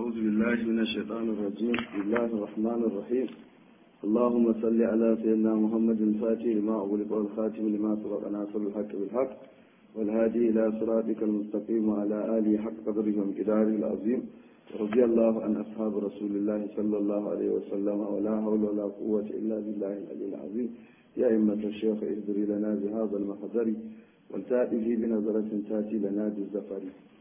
أعوذ بالله من الشيطان الرجيم بسم الله الرحمن الرحيم اللهم صل على سيدنا محمد الفاتح لما أغلق والخاتم لما سبق ناصر الحق بالحق والهادي إلى صراطك المستقيم وعلى آله حق قدره ومقداره العظيم رضي الله عن أصحاب رسول الله صلى الله عليه وسلم ولا حول ولا قوة إلا بالله العلي العظيم يا أئمة الشيخ اهدري لنا بهذا المحضر والتأتي بنظرة تأتي لنا بالزفر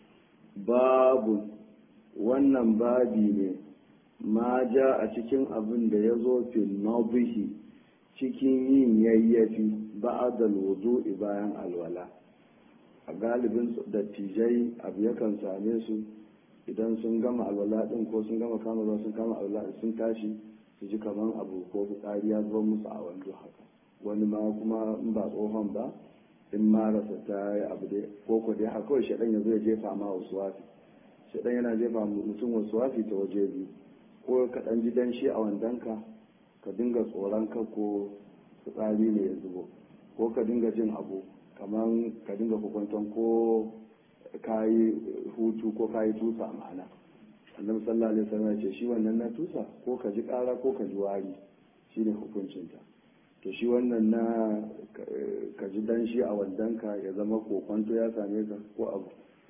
باب wannan babi ne ma ja a cikin abin da ya zo fil nabihi cikin yin yayyafi ba'adal wudu'i bayan alwala a galibin dattijai abu yakan same su idan sun gama alwala din ko sun gama kama ruwa sun kama alwala sun tashi su ji kaman abu ko fitsari ya zuba musu a wando haka wani ma kuma in ba tsohon ba in marasa ta yi abu dai ko ko dai haka kawai shaɗan ya zo ya jefa ma wasu wafi shaɗan yana jefa mutum wasu wafi ta waje biyu ko ka ɗan ji danshi a wandonka ka dinga tsoron ka ko fitsari ne ya zubo ko ka dinga jin abu kamar ka dinga kukwanton ko kayi hutu ko kayi tusa ma'ana annabi sallallahu alaihi wasallam ya ce shi wannan na tusa ko ka ji ƙara ko ka ji wari shine hukuncinta to shi wannan na ka ji danshi a wandonka ya zama kokwanto ya same ka ko abu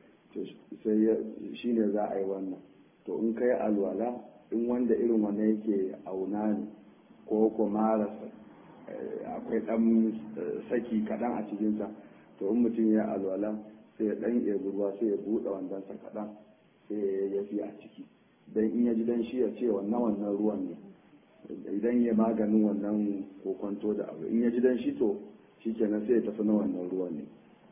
sai shi ne za a yi wannan to in kai alwala in wanda irin wannan yake auna ne ko kuma rasa akwai dan saki kaɗan a cikinsa to in mutum ya alwala sai ya ɗan ebi ruwa sai ya buɗe wandonsa kaɗan sai ya yafi a ciki don in ya ji dan shi ya ce wannan wannan ruwan ne idan ya maganin wannan kokonto da abu in ya ji dan shi to shi kenan sai ya tafi na wannan ruwan ne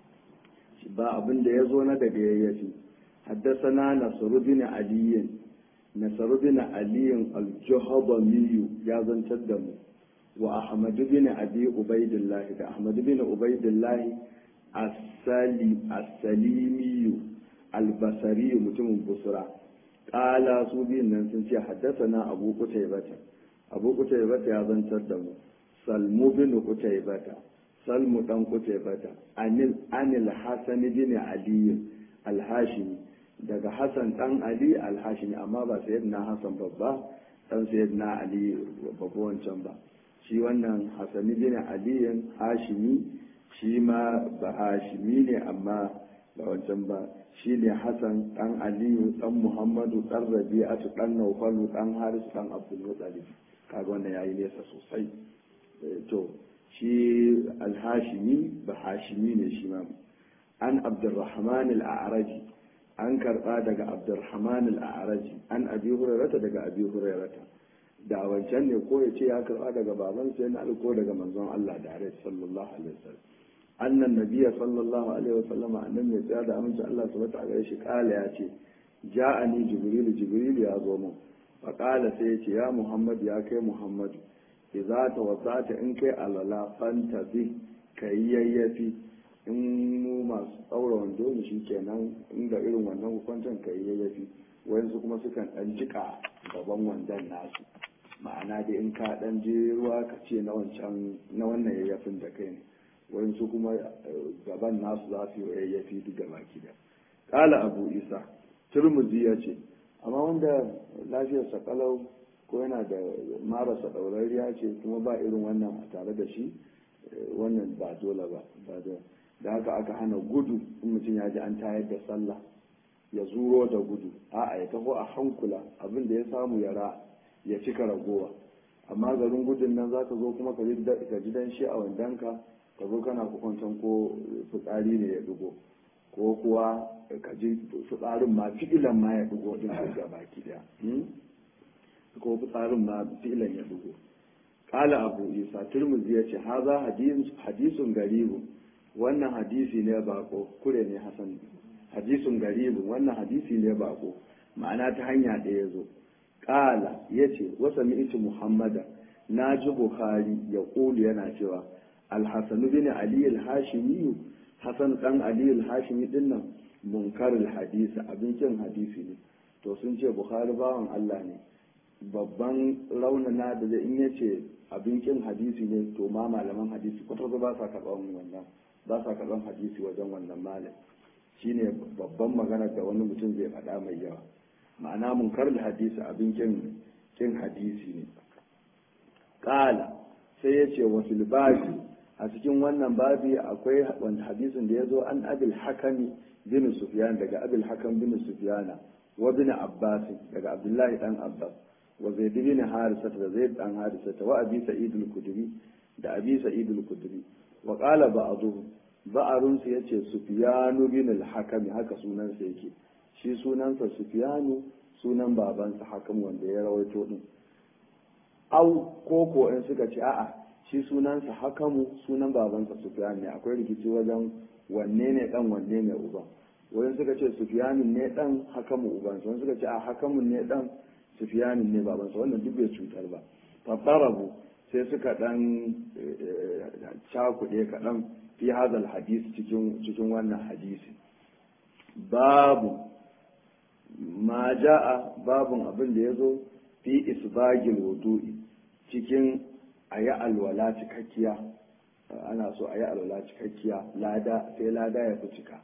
ba abin da ya zo na daga yayyafi haddasana nasaru bin aliyin nasaru bin aliyin aljuhabamiyu ya zantar da mu wa ahmadu bin abi ubaidillahi da ahmadu bin ubaidillahi as-salimiyu albasariyu mutumin busra ƙala su biyun nan sun ce haddasana abu kutaybata abu kutaybata ya zantar da mu salmu bin kutaybata salmu dan kutaybata anil anil hasan bin ali al-hashimi daga hasan dan ali al-hashimi amma ba sayyidina hasan babba dan sayyidina ali babba wancan ba shi wannan hasan bin ali hashimi shi ma ba hashimi ne amma ba wancan ba shi ne hasan dan aliyu dan muhammadu dan rabi'atu dan naufalu dan harisu dan abdul muttalib kaga wannan yayi nesa sosai to shi alhashimi ba hashimi ne shi ma an abdurrahman al-a'raji an karba daga abdurrahman al-a'raji an abi hurairata daga abi hurairata da wancan ne ko ya ce ya karba daga baban sai na ko daga manzon Allah da alaihi sallallahu alaihi wasallam annan nabiyya sallallahu alaihi wasallam annan mai tsaya da aminci Allah subhanahu wa ta'ala shi kala ya ce ja'ani jibril jibril ya zo mun fa kala sai ya ce ya muhammad ya kai muhammadu idza tawassata in kai alala fanta bi kai yayyafi in mu masu tsaura wando ne shikenan inda irin wannan hukuncin kai yayyafi wayansu kuma sukan dan jika gaban wandon nasu ma'ana dai in ka dan je ruwa ka ce na wancan na wannan yayyafin da kai ne wayansu kuma gaban nasu za su yi yayyafi duk gaba da kala abu isa turmuzi ya ce amma wanda lafiyarsa kalau ko yana da marasa ɗaurariya ce kuma ba irin wannan a tare da shi wannan ba dole ba da haka aka hana gudu in mutum ya ji an tayar da sallah ya zuro da gudu a'a ya taho a hankula abin da ya samu yara ya cika ragowa amma garin gudun nan za ka zo kuma ka ji dan shi a wandanka ka zo kana kukwancan ko fitsari ne ya dugo ko kuwa ka ji fitsarin ma fi'ilan ma ya dugo din ga baki daya ko fitsarin ma filan ya dugo kala abu isa turmuzi ya ce haza hadisun garibu wannan hadisi ne bako kure ne hasan hadisun garibu wannan hadisi ne bako ma'ana ta hanya ɗaya ya zo kala ya ce wasa mi'iti muhammada na ji bukhari ya ƙulu yana cewa alhassanu bin ali al-hashimi hasan dan ali al-hashimi dinnan munkarul hadisi abincin hadisi ne to sun ce bukhari bawan allah ne babban raunana da zai in ya ce abincin hadisi ne to ma malaman hadisi kwata ba sa karɓar wannan ba sa karɓar hadisi wajen wannan malam shine babban magana da wani mutum zai faɗa mai yawa ma'ana munkar da hadisi abin kin kin hadisi ne qala sai yace wa fil babi a cikin wannan babi akwai wanda hadisin da yazo an abil hakami bin sufyan daga abil hakam bin sufyana wa bin abbas daga abdullahi dan abbas wa zaid bin harisa da zaid dan harisa wa abi sa'id al-khudri da abi sa'id al-khudri wa qala ba'dhu ba'arun su yace sufyanu bin al-hakam haka sunan sa yake shi sunansa sufyanu sunan babansa hakam wanda ya rawaito din au koko in suka ce a'a shi sunansa hakamu sunan babansa sufyan ne akwai rikici wajen wanne ne dan wanne ne uban wani suka ce sufyanin ne dan hakamu ubansa wani suka ce a hakamun ne dan sufyanin ne babansa wannan duk bai cutar ba fattarabu sai suka dan cakuɗe kaɗan fi hazal hadisi cikin cikin wannan hadisi babu ma ja'a babun abin da ya zo fi isbagil wudu'i cikin a yi alwala cikakkiya ana so a yi alwala cikakkiya lada sai lada ya fi cika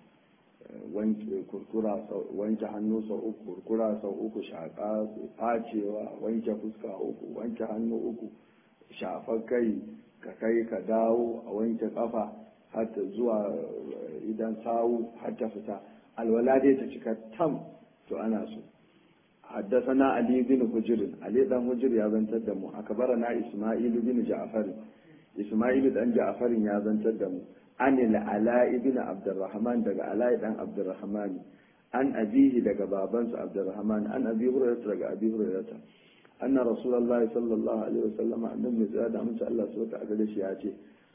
wanke hannu sau uku kurkura sau uku shaƙa facewa wanke fuska uku wanke hannu uku shafar kai ka kai ka dawo a wanke kafa hatta zuwa idan sawu hatta fita alwala dai ta cika tam to ana so حدثنا علي بن حجر علي بن حجر يا زنتر دمو أكبرنا إسماعيل بن جعفر إسماعيل بن جعفر يا زنتر دمو عن العلاء بن عبد الرحمن دق علاء بن عبد الرحمن عن أبيه دق بابنس عبد الرحمن عن أبي هريرة دق أبي هريرة أن رسول الله صلى الله عليه وسلم أن مزاد من شاء الله سوى تعالى شيئاتي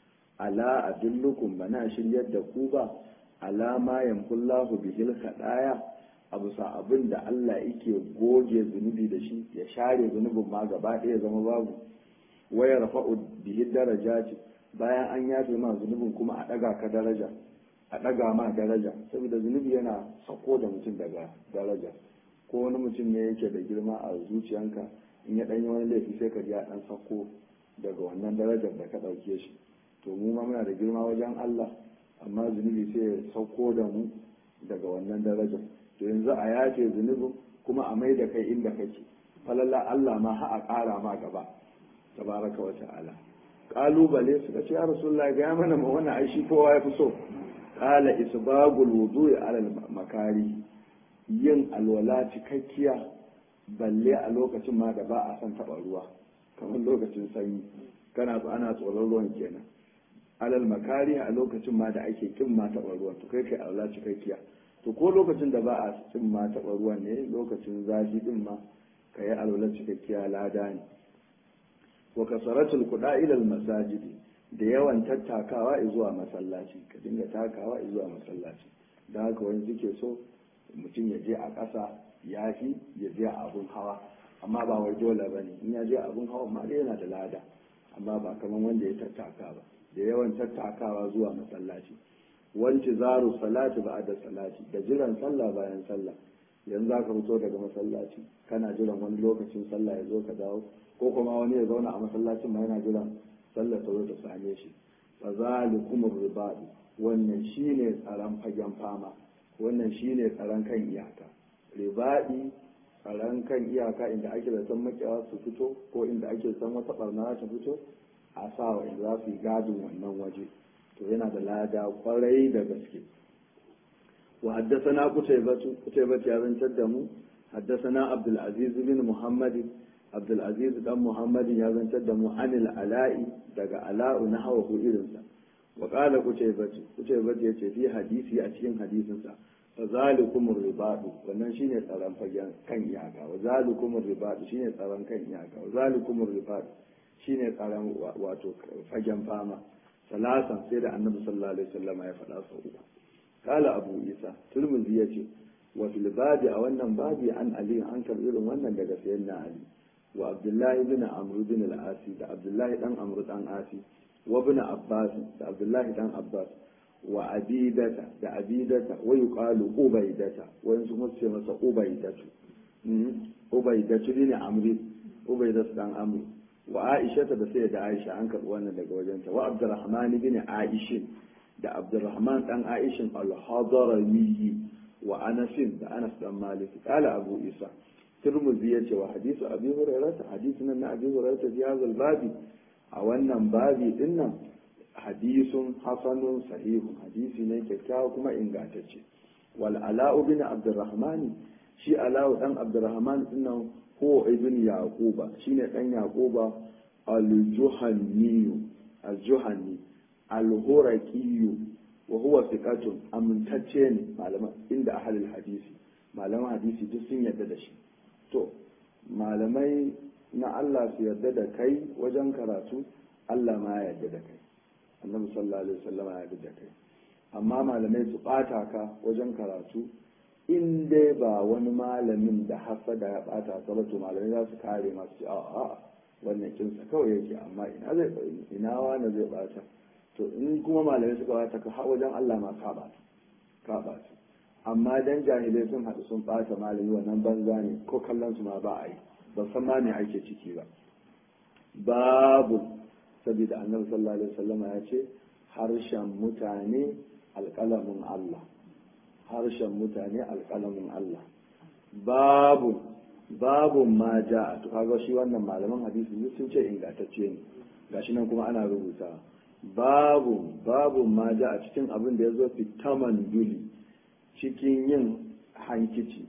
ألا أدلكم بناشر يد كوبا على ما يمحو الله به الخطايا a bisa abin da Allah yake goge zunubi da shi ya share zunubin ma gaba ɗaya zama babu waya rafa'u bihi daraja ce bayan an yafe ma zunubin kuma a ɗaga ka daraja a ɗaga ma daraja saboda zunubi yana sako da mutum daga daraja ko wani mutum ne yake da girma a zuciyanka in ya ɗanyi wani laifi sai ka ji ya ɗan sako daga wannan darajar da ka ɗauke shi to mu ma muna da girma wajen Allah amma zunubi sai ya sauko da mu daga wannan darajar to yanzu a yace zunubin kuma a mai da kai inda kake falalla Allah ma ha a ƙara ma gaba tabaraka wa ta'ala kalubale suka ce ya rasulullahi ga mana ma wannan aishi kowa ya fi so qala isbagul wudu'i ala makari yin alwala cikakkiya balle a lokacin ma da ba a san taba ruwa kamar lokacin sanyi kana ana tsoron ruwan kenan alal makari a lokacin ma da ake kin ma taba ruwan to kai kai alwala cikakkiya to ko lokacin da ba a cin ma taɓa ruwan ne lokacin zafi din ma ka yi alwalar cikakkiya lada ne wa kasaratul kuɗa ilal masajidi da yawan tattakawa zuwa masallaci ka dinga takawa zuwa masallaci da haka wani suke so mutum ya je a ƙasa ya fi ya je a abun hawa amma ba wai dole ba ne in ya je abun hawa ma dai yana da lada amma ba kamar wanda ya tattaka ba da yawan tattakawa zuwa masallaci wanci zaru salati ba da salati da jiran sallah bayan sallah yanzu za ka fito daga masallaci kana jiran wani lokacin sallah ya zo ka dawo ko kuma wani ya zauna a masallacin ma yana jiran sallah ta zo ta same shi fa zalikumur ribadu wannan shine tsaron fagen fama wannan shine tsaron kan iyaka ribadi tsaron kan iyaka inda ake da san makiyawa su fito ko inda ake san wata barna ta fito a sa wa inda za su yi gadin wannan waje to yana da lada kwarai da gaske wa haddasana kutaybatu kutaybatu ya zantar da mu haddasana abdul aziz bin muhammad abdul aziz dan muhammad ya zantar da mu anil ala'i daga ala'u na hawa irinsa wa qala kutaybatu kutaybatu yace fi hadisi a cikin hadisinsa fa zalikum ribadu wannan shine tsaron fagen kan iyaka wa zalikum ribadu shine tsaron kan iyaka wa zalikum ribadu shine tsaron wato fagen fama salasan sai da annabi sallallahu alaihi wasallam ya faɗa sau uku kala abu isa turmuzi ya ce wa fil babi a wannan babi an ali an karɓi irin wannan daga sayyidina ali wa abdullahi bin amr bin al-asi da abdullahi dan amr dan asi wa bin abbas da abdullahi dan abbas wa abidata da abidata wa yuqalu ubaidata wani su ce masa ubaidatu ubaidatu ne amri ubaidatu dan amri wa aisha da sai da aisha an karɓi wannan daga wajenta wa abdurrahman bin aishin da abdurrahman dan aishin al-hadarami wa anasin da anas dan malik qala abu isa turmuzi yace wa hadisu abi hurairah hadisi nan na abi hurairah fi hadha babi a wannan babi din nan hadisun hasanun sahihun hadisi ne kyakkyawa kuma ingantacce wal ala'u bin abdurrahman shi ala'u dan abdurrahman din nan ko ibn yaquba shine dan yaquba al-juhanni al-juhanni al-huraqi wa huwa thiqatun amintacce ne malaman inda ahlul hadisi malaman hadisi duk sun yarda da shi to malamai na Allah su yarda da kai wajen karatu Allah ma ya yarda da kai annabi sallallahu alaihi wasallam ya yarda da kai amma malamai su bata ka wajen karatu in dai ba wani malamin da hasada ya bata ka ba to malamai za su kare masu a a wannan kinsa kawai yake amma ina zai ina wani zai bata to in kuma malamai suka bata ka wajen Allah ma ka bata ka bata amma dan jahilai sun haɗu sun bata malami wannan banza ne ko kallon su ma ba a yi ba san ma me ake ciki ba babu saboda annabi sallallahu alaihi wasallam ya ce harshen mutane alƙalamin Allah harshen mutane alƙalamin Allah babu babu ma ja to kaga shi wannan malaman hadisi sun ce ingantacce ne gashi nan kuma ana rubuta babu babu ma ja a cikin abin da ya zo fitaman duli cikin yin hankici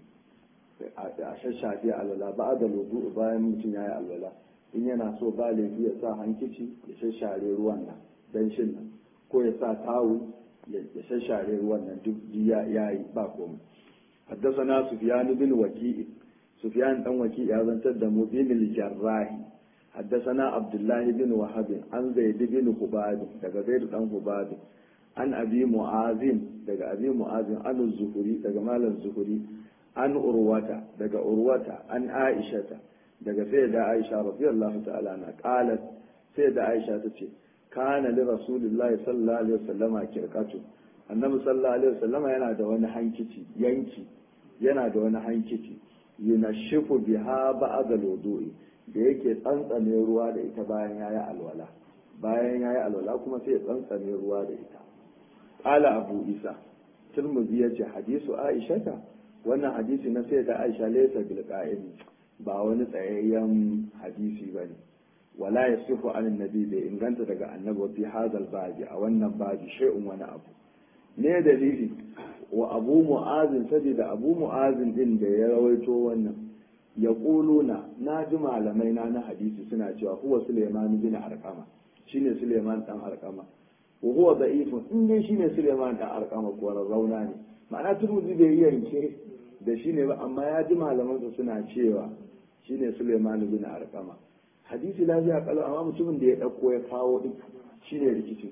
a shashafe alwala ba da lodu bayan mutum ya yi alwala in yana so ba laifi ya sa hankici ya shashare ruwan nan dan shin nan ko ya sa tawu ya shashare ruwan nan duk ya yi ba komai حدثنا سفيان بن وكيع سفيان بن وكيع يا زنتر da mu bin al-jarrahi حدثنا عبد الله بن وهب عن زيد بن خباب daga زيد dan خباب an abi mu'azin daga abi mu'azin an zuhuri daga malam zuhuri an urwata daga urwata an aishata daga sayyida aisha radiyallahu ta'ala na qalat sayyida aisha tace kana li rasulillahi sallallahu alaihi wasallama kirkatu annabi sallallahu alaihi wasallama yana da wani hankici yanki yana da wani hankici yunashifu biha ba'da wudu'i da yake tsantsame ruwa da ita bayan yayi alwala bayan yayi alwala kuma sai ya tsantsame ruwa da ita qala abu isa tirmidhi yace hadisu aishata wannan hadisi na sai da aisha laysa bil qa'im ba wani tsayayyen hadisi bane wala yasifu an annabi bai inganta daga annabi fi hadal babi a wannan babi shay'un wani abu ne dalili wa abu mu'azin saboda abu mu'azin din da ya rawaito wannan ya kuluna na ji malamai na na hadisi suna cewa huwa suleiman bin arqama shine suleiman dan arqama wa huwa da'ifun in dai shine suleiman dan arqama ko rauna ne ma'ana turmuzi bai yi yanke da shine ba amma ya ji malaman su suna cewa shine suleiman bin arqama hadisi lafiya kalau amma mutumin da ya dauko ya kawo duk shine rikici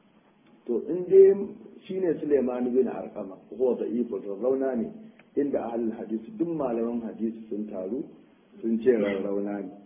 to in dai shine Suleiman bin Arqama ko da iko rauna ne inda ahlul hadisi duk malaman hadisi sun taru sun ce rauna ne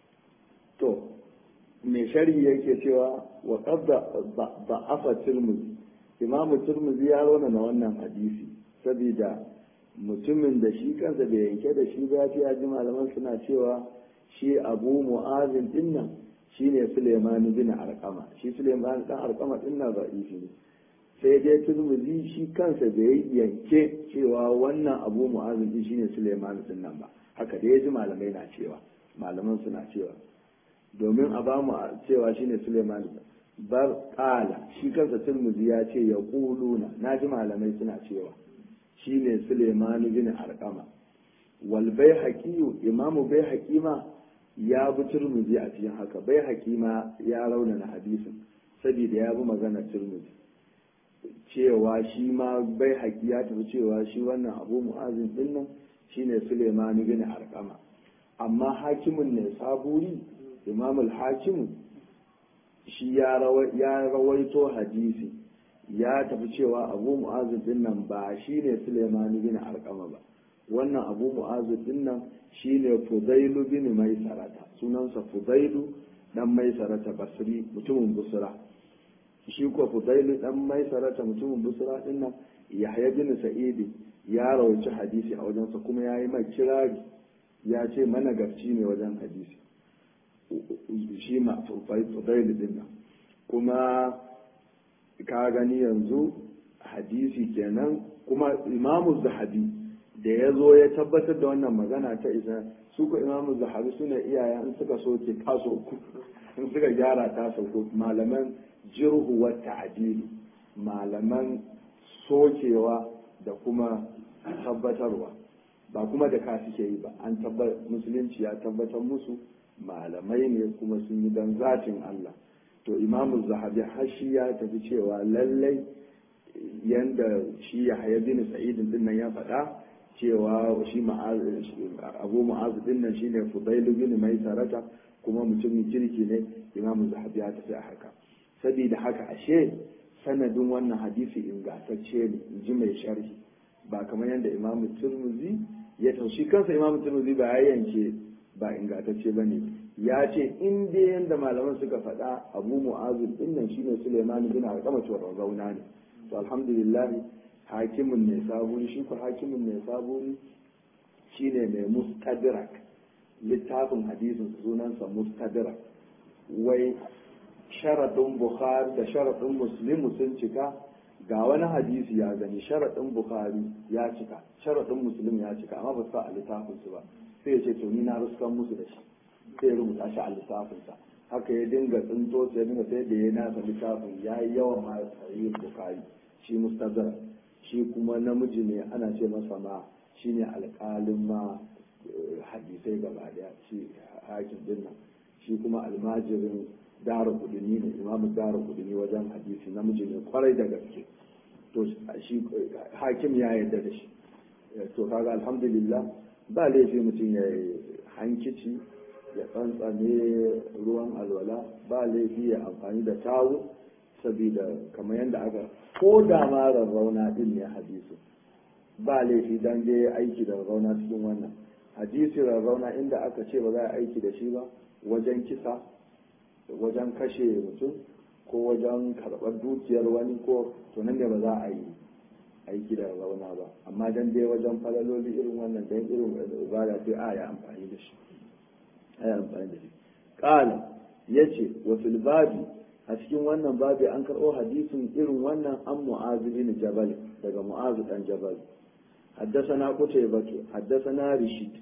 to me sharhi yake cewa wa qabda da'afa tirmidhi imam tirmidhi ya rauna na wannan hadisi saboda mutumin da shi kansa bai yanke da shi ba ya ji malaman suna cewa shi abu mu'azin dinnan shine Suleiman bin Arqama shi Suleiman dan Arqama dinnan ra'ifi ne sai dai turmuzi shi kansa da ya yanke cewa wannan abu mu'azin din shine Suleiman din nan ba haka da ya ji malamai na cewa malaman suna cewa domin a ba mu cewa shine Suleiman bar qala shi kansa turmuzi ya ce ya quluna naji malamai suna cewa shine Suleiman bin Arqama wal baihaqi imamu baihaqi ma ya bi turmuzi a cikin haka baihaqi ma ya raunana hadisin saboda ya bi magana turmuzi cewa shi ma bai haƙi ya tafi cewa shi wannan abu mu'azin din nan shine Suleiman bin Arqama amma hakimin ne saburi Imam al-Hakim shi ya rawaito hadisi ya tafi cewa abu mu'azin din nan ba shine Suleiman bin Arqama ba wannan abu mu'azin din nan shine Fudailu bin Maisarata sunansa Fudailu dan Maisarata Basri mutumin Busra shi ko fudailu dan mai sarata mutumin busra din nan yahya bin sa'id ya rawaci hadisi a wajensa kuma ya yi mai kirari ya ce managarci ne wajen hadisi shi ma fudailu din nan kuma ka gani yanzu hadisi kenan kuma imamu zahabi da ya zo ya tabbatar da wannan magana ta isa su ko imamu zahabi suna iyaye in suka soke ta sauku in suka gyara ta sauku malaman jirhu wa ta'dili malaman sokewa da kuma tabbatarwa ba kuma da ka suke yi ba an tabbatar musulunci ya tabbatar musu malamai ne kuma sun yi dan zatin Allah to imamu zahabi har shi ya tafi cewa lallai yanda shi ya haya bin sa'idin din nan ya faɗa cewa shi abu mu'azu din nan shine fudailu bin mai sarata kuma mutumin kirki ne imamu zahabi ya tafi a haka saboda haka ashe sanadin wannan hadisi ingantacce ne in ji mai sharhi ba kamar yadda imamu turmuzi ya taushi kansa imamu turmuzi ba ya yanke ba ingantacce ba ne ya ce in dai yadda malaman suka faɗa abu mu'azu din nan shine suleiman bin alƙama cewa zauna ne to alhamdulillah hakimin ne saburi shi ku hakimin ne saburi shine mai mustadrak littafin hadisin sunansa mustadrak wai sharaɗin bukhari da sharaɗin muslimu sun cika ga wani hadisi ya gani sharaɗin bukhari ya cika sharaɗin muslim ya cika amma ba su a littafinsu ba sai ya ce to ni na ruskan musu da shi sai ya rubuta shi a littafinsa haka ya dinga tsinto sai ya dinga sai da ya nasa littafin ya yi yawan ma sahih bukhari shi mustadrak shi kuma namiji ne ana ce masa ma shine alƙalin ma hadisai gaba daya shi hakim din nan shi kuma almajirin dara kudini ne imamu dara kudini wajen hadisi namiji ne kwarai da gaske to shi hakim ya yarda da shi to kaga alhamdulillah ba laifi mutum ya hankici ya tsantsane ruwan alwala ba laifi ya amfani da tawu saboda kamar yadda aka ko da ma rarrauna din ne hadisi ba laifi dan je aiki da rarrauna cikin wannan hadisi rarrauna inda aka ce ba za a aiki da shi ba wajen kisa wajen kashe mutum ko wajen karɓar dukiyar wani ko to nan da ba za a yi aiki da rarrauna ba amma dan dai wajen falaloli irin wannan dan irin ibada sai a ya amfani da shi a ya amfani da shi qala yace wa fil babi a cikin wannan babi an karɓo hadisin irin wannan an mu'azu bin jabal daga mu'azu dan jabal حدثنا قتيبة حدثنا رشيد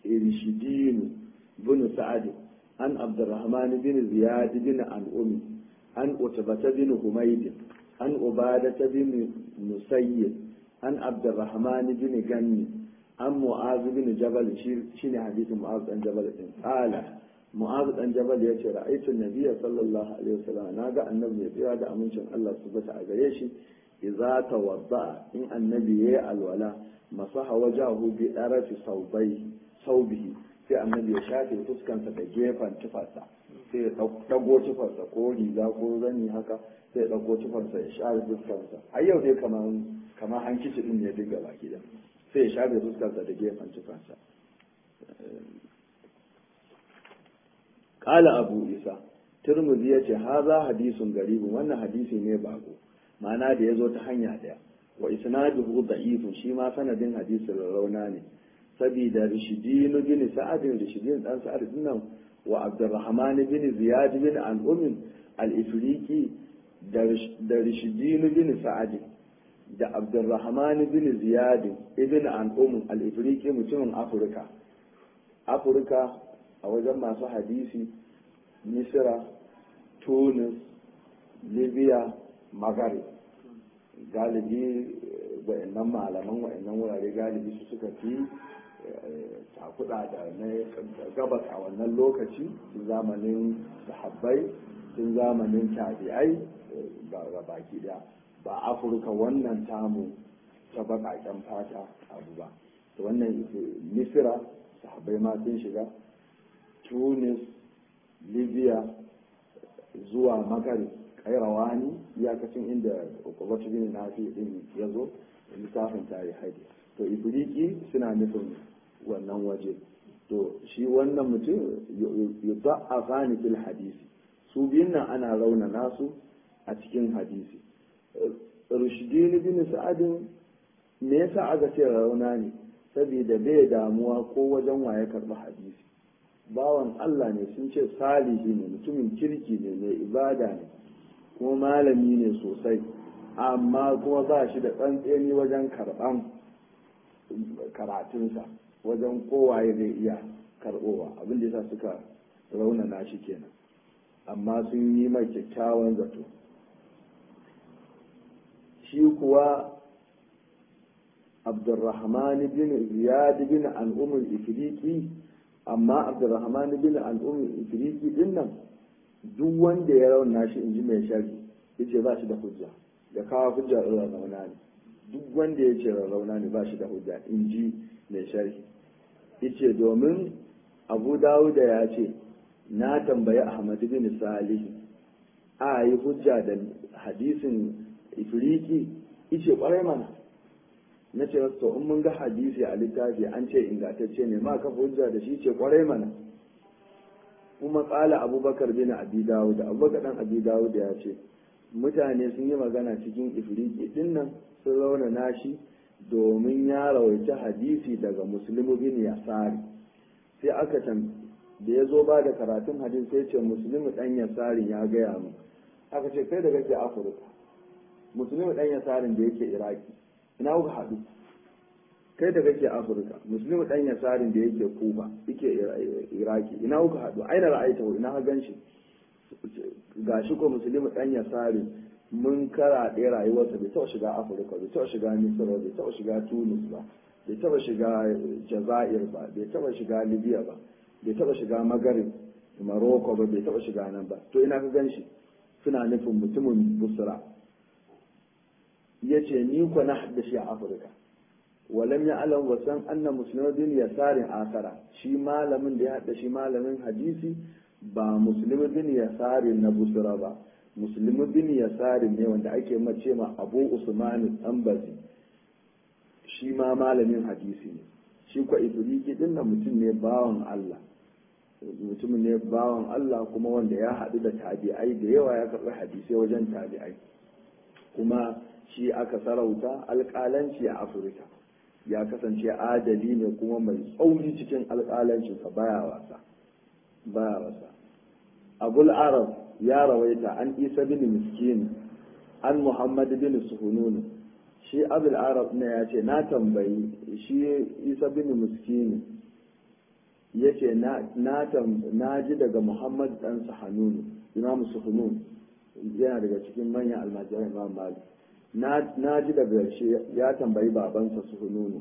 رشيدين بن سعد عن عبد الرحمن بن زياد بن عن أمي عن أتبة بن حميد عن عبادة بن مسيد عن عبد الرحمن بن غني عن معاذ بن جبل شين حديث معاذ بن جبل قال معاذ بن جبل يتي رأيت النبي صلى الله عليه وسلم ناقا النبي يتي هذا أمنشن الله سبحانه وتعالى إذا توضأ إن النبي الولاء masaha wajahu bi ɗarafi saubihi sai annabi ya shafe fuskansa da gefen tufarsa sai ya ɗago tufarsa ko riga ko zani haka sai ya ɗago tufarsa ya share fuskansa har yau dai kamar kamar hankici din ne dinga baki da sai ya shafe fuskansa da gefen tufarsa qala abu isa turmuzi ya ce haza hadisun garibin wannan hadisi ne bako ma'ana da ya zo ta hanya ɗaya wa isnaduhu da'ifun shi ma sanadin hadisin rauna ne saboda rishidin bin sa'ad rishidin dan sa'ad dinnan wa abdurrahman bin ziyad bin al-umm al-ifriqi da rishidin bin sa'ad da abdurrahman bin ziyad ibn al-umm al-ifriqi mutumin afirka afirka a wajen masu hadisi misra tunis libya maghrib galibi wa'annan malaman wa'annan wurare galibi su suka fi takuda da na gabas a wannan lokaci tun zamanin sahabbai tun zamanin tabi'ai ga baki daya ba afirka wannan tamu ta baƙaƙen fata abu ba to wannan misira sahabbai ma sun shiga tunis libya zuwa magari kairawani iyakacin inda ukubatu bin nafi din ya zo littafin tarihai to ibriki suna nufin wannan waje to shi wannan mutum yudda'afani fil hadisi su biyun nan ana rauna nasu a cikin hadisi rushdini bin sa'adin me yasa aka ce rauna ne saboda bai damuwa ko wajen waye karɓi hadisi bawan Allah ne sun ce salihi ne mutumin kirki ne mai ibada ne kuma malami ne sosai amma kuma ba shi da tsantseni wajen karɓan karatunsa wajen kowaye zai iya karɓowa abin da yasa suka raunana shi kenan amma sun yi mai kyakkyawan zato shi kuwa abdurrahman bin ziyad bin al'umar ifriki amma abdurrahman bin al'umar ifriki din nan duk wanda ya rauna shi in ji mai shari yace ba shi da hujja da kawo hujja irin rauna ne duk wanda ya ce rauna ne ba shi da hujja in ji mai sharhi yace domin abu dawuda ya ce na tambayi ahmad bin salih a yi hujja da hadisin ifriki ice kwarai mana na ce to in mun ga hadisi a littafi an ce ingantacce ne ma kafa hujja da shi ce kwarai mana kuma kala abubakar bin abi dawud abubakar dan abi dawud ya ce mutane sun yi magana cikin ifriki din nan sun rauna nashi domin ya rawaita hadisi daga muslimu bin yasari sai aka tam da ya zo ba da karatun hadisi sai ce muslimu dan yasari ya gaya mu aka ce kai da kake afirka musulmi dan yasarin da yake iraki ina kuka haɗu kai da kake afirka musulmi dan yasarin da yake kuba yake iraki ina kuka haɗu aina ra'aita ina ka ganshi gashi ko musulmi dan yasarin mun kara ɗaya rayuwarsa bai taɓa shiga afirka bai taɓa shiga misira bai taɓa shiga tunis ba bai taɓa shiga jazair ba bai taɓa shiga libya ba bai taɓa shiga magarib maroko ba bai taɓa shiga nan ba to ina ka ganshi suna nufin mutumin busra ya ce ni ku na haddashi a afirka walam ya alam wasan anna musulmin yasarin asara shi malamin da ya haddashi malamin hadisi ba musulmi bin yasarin na busra ba musulmi bin yasarin ne wanda ake mace ma abu usman ambazi shi ma malamin hadisi ne shi kwa ifriki din nan mutum ne bawan allah mutumin ne bawan allah kuma wanda ya haɗu da tabi'ai da yawa ya karɓi hadisai wajen tabi'ai kuma shi aka sarauta alƙalanci a afirka ya kasance adali ne kuma mai tsauri cikin alƙalancinsa baya wasa baya wasa abul arab ya rawaita an isa bin miskin an muhammad bin suhunun shi abul arab ne ya ce na tambayi shi isa bin miskin ya ce na ji daga muhammad dan suhunun imam suhunun yana daga cikin manyan almajiran imam malik na ji da ƙarshe ya tambayi babansa su hununu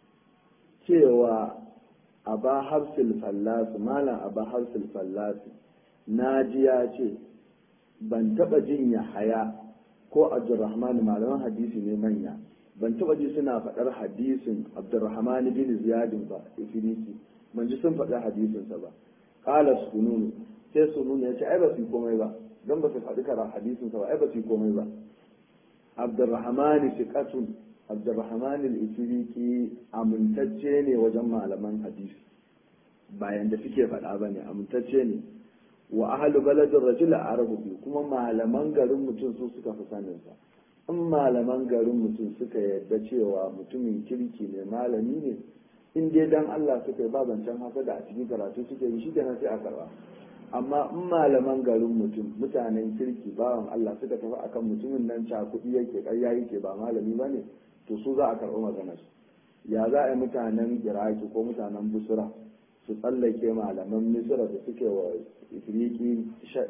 cewa a ba hafsil fallasu malam a ba hafsil fallasu na ji ya ce ban taɓa jin ya haya ko abdurrahman malaman hadisi ne manya ban taɓa ji suna faɗar hadisin abdurrahman bin ziyadin ba ifiriki ban ji sun faɗi hadisinsa ba ƙala sununu sai sununu ya ce ai ba su yi komai ba don ba su faɗi kara hadisinsa ba ai ba su yi komai ba abdurrahman fiqatun abdurrahman al-ifriqi amintacce ne wajen malaman hadisi bayan da suke faɗa ba ne amintacce ne wa ahlu baladin rajul arabu bi kuma malaman garin mutum su suka fi sanin sa in malaman garin mutum suka yarda cewa mutumin kirki ne malami ne in dai dan Allah suka yi babancan haka da a cikin karatu suke yi shi kenan sai a karba amma in malaman garin mutum mutanen kirki bawan Allah suka tafi akan mutumin nan cakuɗi yake ƙarya yake ba malami ba ne to su za a karɓi maganar ya za a yi mutanen iraki ko mutanen busra su tsallake malaman misira da suke wa ifiriki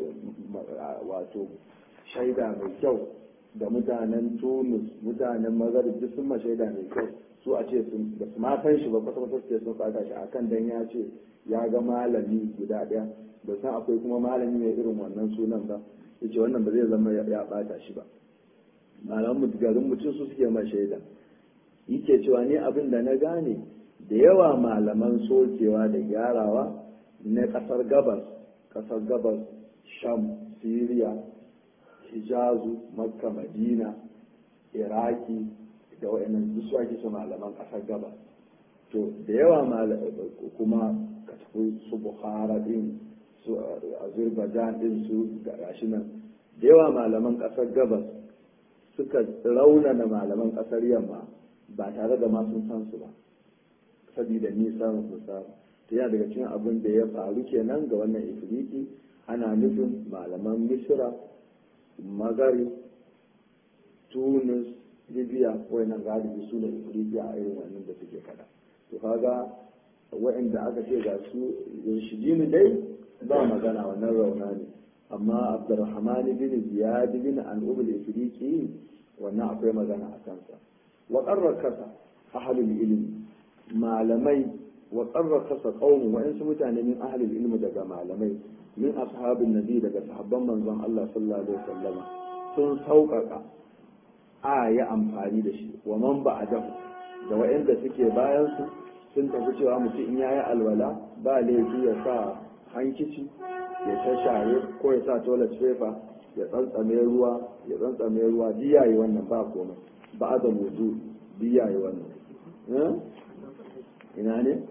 wato shaida mai kyau da mutanen tunus mutanen magharib duk sun ma shaida mai kyau su a ce sun da su ma san shi ba kwata kwata sai sun saka shi akan dan ya ce ya ga malami guda ɗaya da san akwai kuma malami mai irin wannan sunan ba yace wannan ba zai zama ya bata shi ba malaman garin mutum su suke ma shaida yake cewa ni abin da na gane da yawa malaman sokewa da gyarawa na kasar gabas kasar gabas sham syria hijazu makka madina iraki da wayannan duk su ake su malaman kasar gabas to da yawa kuma ka tafi su bukhara din su azerbaijan din su gashi nan da yawa malaman kasar gabas suka raunana malaman kasar yamma ba tare da ma sun san su ba saboda nisan su samu ta yana daga cikin abin da ya faru kenan ga wannan ifriki ana nufin malaman misira magari tunis libya wayannan galibi su ne libya a irin wannan da suke kada to kaga wa'anda aka ce ga su yarshidini dai ba magana wannan rauna ne amma abdurrahman bin ziyad bin an'ub al-ifriqi wannan akwai magana a kansa wa qarrakasa ahlul ilmi malamai wa qarrakasa qaumu wa insu mutane min ahlul ilmi daga malamai min ashabin nabi daga sahabban manzon Allah sallallahu alaihi wasallam sun sauƙaƙa a yi amfani da shi wa man ba a dafu da wa'anda suke bayan su sun tafi cewa mutum in yayi alwala ba laifi ya sa hankici ya shashare ko ya sa toilet paper ya tsantsame ruwa ya tsantsame ruwa biya yi wannan ba komai ba da wudu biya yi wannan ina ne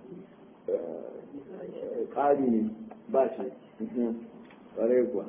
ƙari ne ba shi ƙwarai kuwa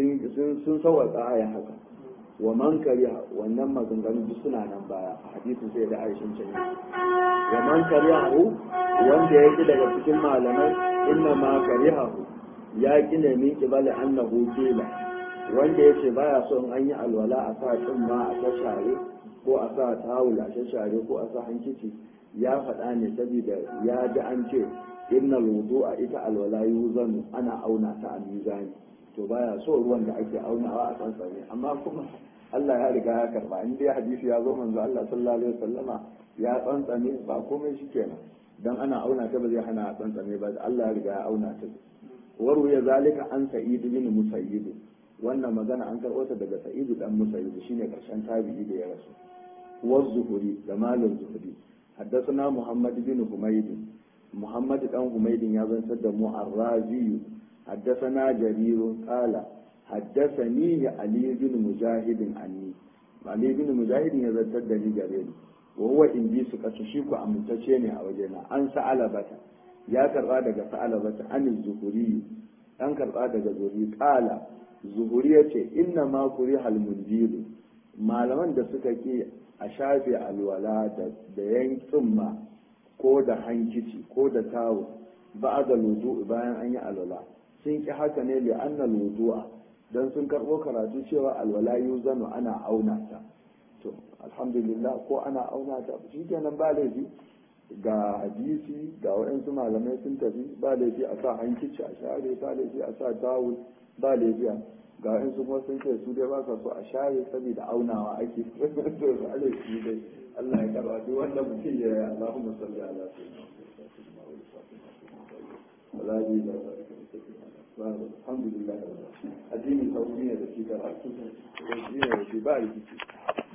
sun sauwaka aya haka wa man kariha wannan maganganu duk suna nan baya a hadisin sai da aishin can wa man karihahu wanda ya ki daga cikin malamai inna ma karihahu ya ki ne min kibali annahu kila wanda ya ce baya son an yi alwala a sa ma a ta share ko a sa tawul a ta share ko a sa hankici ya faɗa ne saboda ya ji an ce innal wudu'a ita alwala yuzanu ana auna ta a mizani to baya so ruwan da ake aunawa a tsantsane amma kuma Allah ya riga ya karba in dai hadisi ya zo manzo Allah sallallahu alaihi wasallama ya tsantsane ba komai shikenan dan ana auna ta ba zai hana tsantsane ba Allah ya riga ya auna ta waru ya zalika an sa'id bin musayyib wannan magana an karɓo ta daga sa'id dan musayyib shine karshen tabi'i da ya rasu wa zuhuri da malam zuhuri حدثنا محمد بن حميد محمد بن حميد يا بن مو الرازي حدثنا جرير قال حدثني علي بن مجاهد عني علي بن مجاهد ya zartar da ni gare ni wa huwa indi su kasu shi ku amintacce ne a wajena an sa'ala bata ya karba daga sa'ala bata an zuhuri an karba daga zuhuri qala zuhuri yace inna ma kurihal mundilu malaman da suka ke a shafe alwala da yankin ma ko da hankici ko da tawo ba da wudu bayan an yi alwala sun ki haka ne li anna wudu'a dan sun karbo karatu cewa alwala yuzanu ana auna ta to alhamdulillah ko ana auna ta shikenan ba laifi ga hadisi ga waɗansu malamai sun tafi ba laifi a sa hankici a share ba laifi a sa tawul ba laifi ga waɗansu kuma sun ce su dai ba sa so a share saboda aunawa ake to ba laifi dai Allah ya karba duk wanda mutum ya yi Allahumma salli ala sayyidina wala ji da alhamdulillah addini sauki ne da shi karatu shi ne da shi ba rikici